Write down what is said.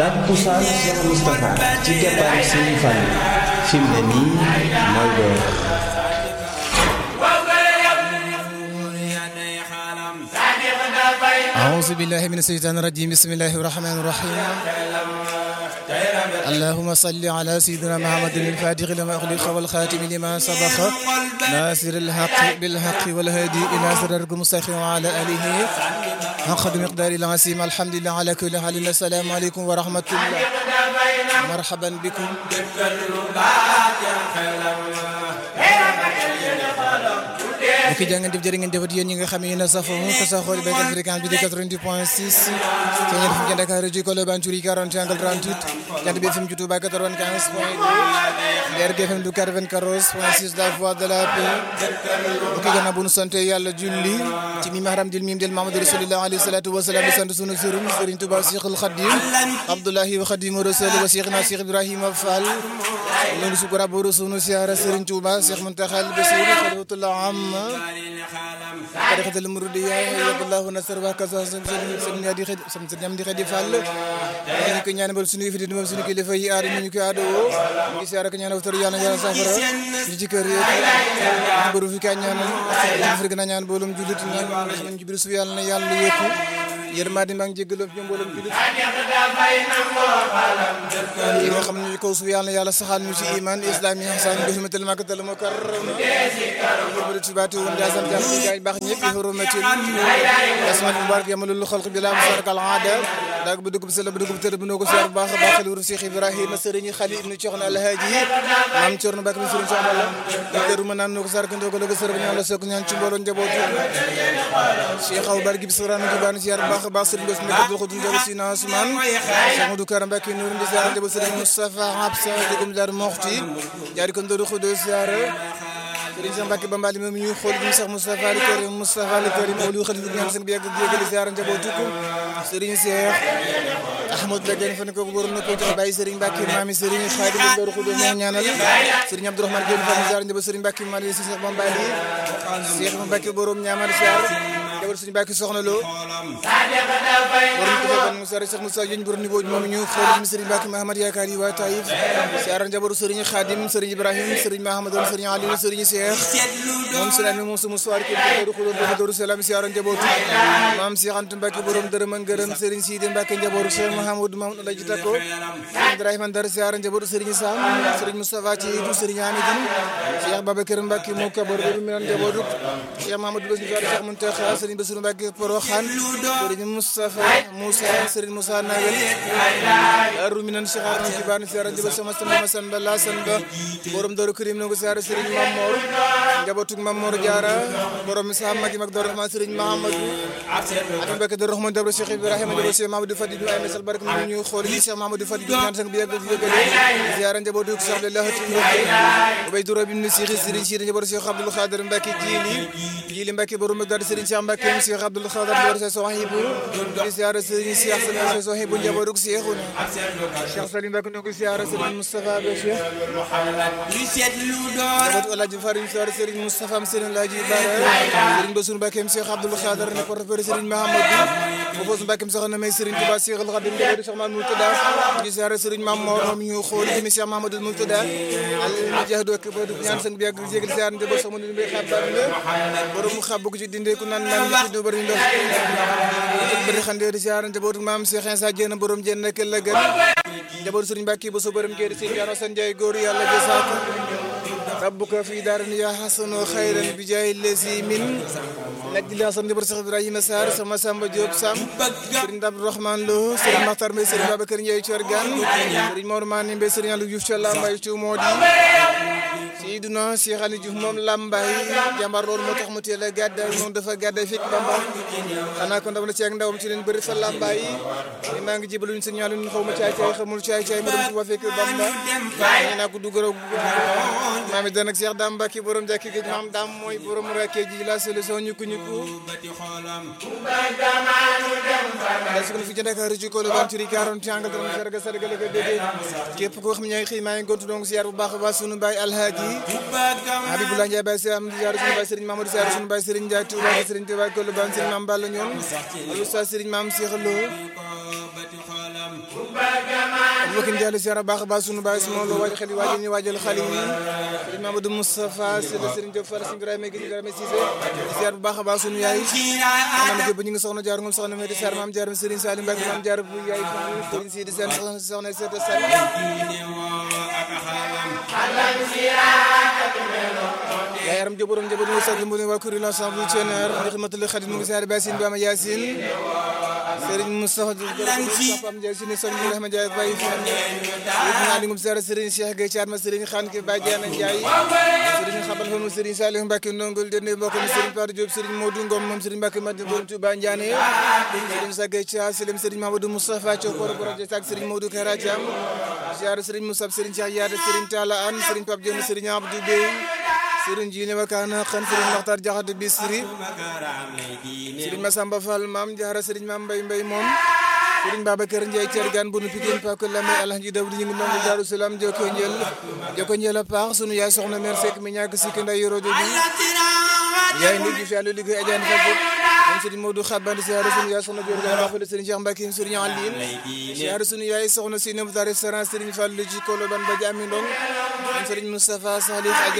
takkusaan Cheikh Moustapha ci keppaaru Serigne Fall fi mu ne nii mooy door أعوذ بالله من الشيطان الرجيم بسم الله الرحمن الرحيم اللهم صل على سيدنا محمد الفاتح لما أغلق والخاتم لما سبق ناصر الحق بالحق والهادي إلى صراط المستقيم وعلى آله حق مقدار العظيم الحمد لله على كل حال السلام عليكم ورحمة الله مرحبا بكم mbokki jaa ngeen jëf jërë ngeen jëfat yéen ñi nga xam ne yéen a safoo ko sa xool béykat fréquence bi di 90 point 6 te ngeen fi ngeen Dakar rajo Colobane Curie 40 angle 38 jant bi FM ci Touba 95 point 2 DRG FM du 94 point 6 la voix de la paix mbokki gannaaw bu nu sant yàlla julli ci mi mahram dil mim del Mamadou Rasulullah alayhi salatu wa salaam di sant sunu sëriñ Sëriñ Touba Cheikhul Khadim Abdoulahi wa Khadim Rasul wa Cheikhna Cheikh Ibrahima Fall loolu su ko rabbu sunu siyaara Sëriñ Touba Cheikh Muntaxa Basiir xalifatullah am طريقة المردية يد الله نصر وكذا سن يدي خد سن ñam di xedi fall ñu ko ñaanal suñu fi di moom suñu kilifa yi aar ñu ko ado ngi siyaara ko ñaanal tor yàlla yàlla safara ñu ci kër yi bëru fi ka ñaanal fi gën a ñaan boolum julit ñaan ñu ci biir su yàlla na yàlla yëkku yërmande maa ngi jégalu ñu mboolum julit yi nga xam ne kaw su yàlla yàlla saxal ñu ci iman islam yi xasan bi hurmatul makkatal mukarrama تباتي وندازم جام جاي باخ ñepp حرمتي اسماء مبارك يمل الخلق بلا مشارك العاده daag bu dugub sel bu dugub tër bu noko siyaar baax baax lu Cheikh Ibrahima Serigne Khali ibn Cheikhna Alhaji mam Cerno Bakk Serigne Cheikh Allah teru ma nan noko sar ko ndogo logo sër ñaan la sok ñaan ci mbolo njabootu Cheikh Aw Bar gib surana gi ban siyaar baax baax Serigne Bass nek do xudun ndogo sina Ousmane Cheikh Modou Karam Bakk Nour ndi siyaar njabootu Serigne Moustapha Habsa dugum dar moxti jaari ko ndodo xudo siyaar Sëriñ Cheikh Mbacke Bambali moom ñuy xool ñu Cheikh Moustapha Al Karim Moustapha Al Karim olu xalifa ñaan seen bi yàgg jégal ziar njabootu ko Sëriñ Cheikh Ahmad Badiane fa ne ko góor na ko jox bàyyi Sëriñ Mbacke maami Sëriñ Khadim Ndor Xudo moo ñaanal Sëriñ Abdourahmane Gueye fa ziar njaboot Sëriñ Mbacke Mali si Cheikh Bambali Cheikh Mbacke borom ñaamal ziar njaboot Sëriñ Mbacke soxna lo borom ko ban Moussa Cheikh Moussa yéñ borom niveau moom ñu xool Sëriñ Mbacke Mahamad yaakaar yi waa Taïf ziar njaboot Sëriñ Khadim Sëriñ Ibrahim Sëriñ Mahamad Sëriñ Aliou Sëriñ Cheikh moom si mi moom sama soir ki daru xulo do daru salam siyaara njabootu maam Cheikh Anta Mbacke borom dërëm ak ngërëm Serigne Sidi Mbacke njabootu Cheikh Mahamadou Mamadou Alaji Tako Ibrahima Ndar siyaara njabootu Serigne Sam Serigne Moustapha ci du Serigne Hamidine Cheikh Babacar Mbacke moo kabar do mi nan njabootu Cheikh Mahamadou Bass Ndiaye Cheikh Muntaxa Serigne Bassirou Mbacke Porokhane Serigne Moustapha Moussa Serigne Moussa Nawel aru mi nan Cheikh Arna Kibane siyaara njabootu sama sama san ba la san ba borom Daru Karim no siyaara Serigne Mamor njabootu Mamor Diarra borom sa magi mag Dor Rahman Serigne Mahamadou ak Mbacke Dor Rahman Dabra Cheikh Ibrahima Dabra Cheikh Mahamadou Fadilou ay mesal barke mu ñu xool yi Cheikh Mahamadou Fadilou ñaan sang bi yàgg fi yëgale ziara njabootu Cheikh Abdallah Ubay Duro bin Cheikh Serigne Sidi njabootu Cheikh Abdoul Khadir Mbacke Jili Jili Mbacke borom mag Dar Serigne Cheikh Mbacke Cheikh Abdoul Khadir Dabra Cheikh Sohibou di ziara Serigne Cheikh Serigne Sohibou njabootu Cheikhouna Cheikh Salim Mbacke ñu ko ziara Serigne Moustapha Bachir njabootu Alhaji Farim ziara Serigne Moustapha am Serigne Laaji Bara Serigne Bassirou Mbacke Cheikh Abdoul Khadir ne porte-parole Serigne Mahamadou foofu Mbacke soxna may Serigne Touba Cheikh Al Khadim njabootu Cheikh Mamadou Moutada di ziara Serigne Mame Mor moom ñu xool ci Cheikh Mamadou Moutada al mujahid ak bodu ñaan sang bi yàgg jégal ziara njabootu sama ñu mbay xabar la borom xabbu ko ci dindee ku naan naan ci do bari ndox bari xande di ziara njabootu Mame Cheikh Insa Diène borom jenn nekk la gën njabootu Serigne Mbacke bu so borom géer Serigne Diano San Ndiaye góor yàlla jasaako ربك في دار يا حسن خيرا بجاه الذي من نجل حسن جبر شيخ ابراهيم سار سما سامبا جوب سام سيرن عبد الرحمن لو سيرن مختار مي سيرن بابكر نياي تشرغان سيرن مور ماني مي سيرن لو يوف الله ماي تو مودي سيدنا شيخ علي جوف موم لامباي جامبار لول موتاخ مو تيلا غادا موم دافا غادا فيك بامبا انا كون دام لا سيك ndawam ci len beuri fa lambay ma ngi jibalu ñu signal ñu xawma caay caay xamul caay caay mo dem ci wa fekk bamba ni na ko dugoro mami dan ak Cheikh Dame Mbacke borom jàkki géej maam Dame mooy borom rakkee ji la solution ñu ko ñu ko da su ko fi ci Dakar ci ko ban turi 40 angal dara sarga sarga la ko déggee képp koo xam ne ñooy xëy maa ngi gontu donc ziar bu baax a baax sunu baay Alhaaji Habibullah Ndiaye Baye Sam ziar sunu baay Serigne Mamadou ziar sunu baay Serigne Ndiaye Touba Serigne Touba ko lu ban Serigne Mame Balla ñoon Oustaz Serigne Mame Cheikh Lo mbokk yi jàll ziar baax a baax sunu baay sunu loo waaj xel yi waajal ñu waajal xale yi sëriñ Mamadou Moustapha Sylla sëriñ Diop Fall sëriñ Ibrahima Guèye Ibrahima Cissé ziar bu baax a baax sunu yaay maam jëb ñu ngi soxna jaar ngom soxna Medi Sarr maam jaar sëriñ Salim Mbacke maam jaar bu yaay sëriñ Sidi Sène soxna soxna Sete Sall yaay yaram jëborom jëbo ñu sax mu ne waa kuréel ensemble Thioner ndax matal xarit mu ngi ziar Bassine Bama Yacine Serigne Moustapha Pam Ndiaye Sine Serigne Ibrahima Ndiaye Baye Fall naa li ngum ziar Serigne Cheikh Gueye Thiat ma Serigne Khane ki Baye Diana Ndiaye Serigne Xabal fa mu Serigne Saliou Mbacke ndongol dene mbokk mi Serigne Patou Diop Serigne Modou Ngom moom Serigne Mbacke Madina borom Touba Ndiané Serigne Cheikh Gueye Thiat Selim Serigne Mamadou Moustapha Thiokoro Borodje Sak Serigne Modou Kara Thiam ziar Serigne Moussa Serigne Cheikh Yaade Serigne Talla Anne Serigne Pape Dione Serigne Abdou Bey Serigne Jine Wakana xan Serigne Mokhtar Diakhaté Bisri Serigne Massamba Fall Maam Diarra Serigne Maam Mbay Mbay moom Serigne Babacar Ndiaye Thiergane bunu Pikine Pako Lamé Alhaji Dawdi ñu ngi nangu Daaru Salaam joko njël joko njël a paax sunu yaay soxna mère Seck mi ñàkk sikki nday yoro joju yaay ndi ji fi àllu liggéey ajaan fa moom Serigne Modou Xabandi siyaare sunu yaay soxna Dior Gane waxale Serigne Cheikh Mbacke Serigne Aline siyaare sunu yaay soxna si nemta restaurant Serigne Fallou ci Koloban ba Jami Ndong moom Serigne Moustapha Salih